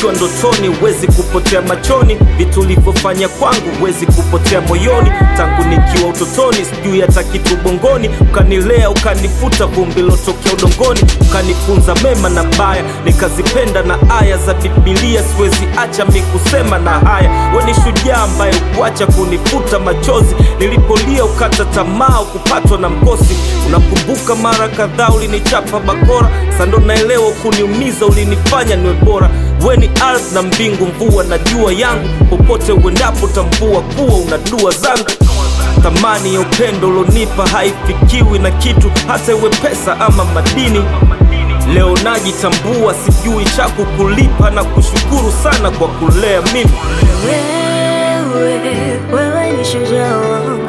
ukiwa ndotoni huwezi kupotea machoni vitu ulivyofanya kwangu huwezi kupotea moyoni tangu nikiwa utotoni sijui hata kitu bongoni ukanilea ukanifuta vumbi lotokea udongoni ukanifunza mema na baya nikazipenda na aya za bibilia siwezi acha mi kusema na haya we ni shujaa ambaye ukuacha kunifuta machozi nilipolia ukata tamaa kupatwa na mkosi unakumbuka mara kadhaa ulinichapa bakora sando naelewa kuniumiza ulinifanya niwe bora we ni ardhi na mbingu mvua na jua yangu popote uendapo tambua kuwa una dua zangu thamani ya upendo ulonipa haifikiwi na kitu hata iwe pesa ama madini leo najitambua sijui cha kukulipa na kushukuru sana kwa kulea mimi Wewe, wewe ni shujaa wangu.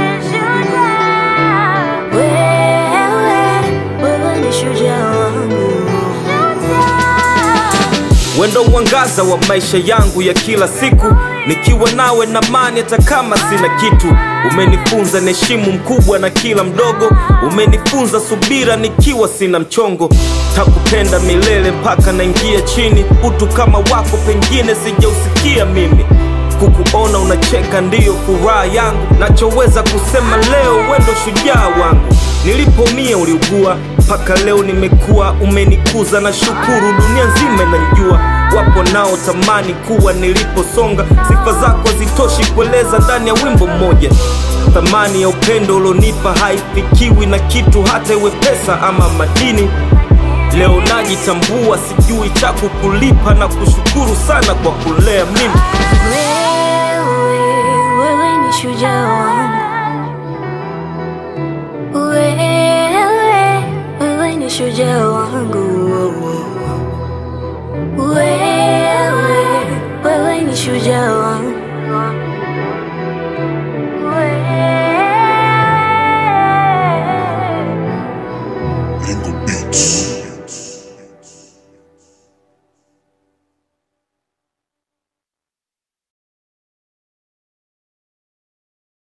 Wewe, wewe ni shujaa wangu. wendo uangaza wa maisha yangu ya kila siku nikiwa nawe na mani hata kama sina kitu umenifunza niheshimu mkubwa na kila mdogo umenifunza subira nikiwa sina mchongo takupenda milele mpaka naingia chini utu kama wako pengine sijausikia mimi kukuona unacheka ndiyo furaha yangu nachoweza kusema leo wendo shujaa wangu nilipomia uliugua mpaka leo nimekuwa umenikuza na shukuru dunia nzima inanijua wapo nao tamani kuwa niliposonga sifa zako hazitoshi kueleza ndani ya wimbo mmoja thamani ya upendo ulionipa haifikiwi na kitu hata iwe pesa ama madini leo najitambua sijui cha kukulipa na kushukuru sana kwa kulea mimi Wewe, wewe ni shujaa wangu.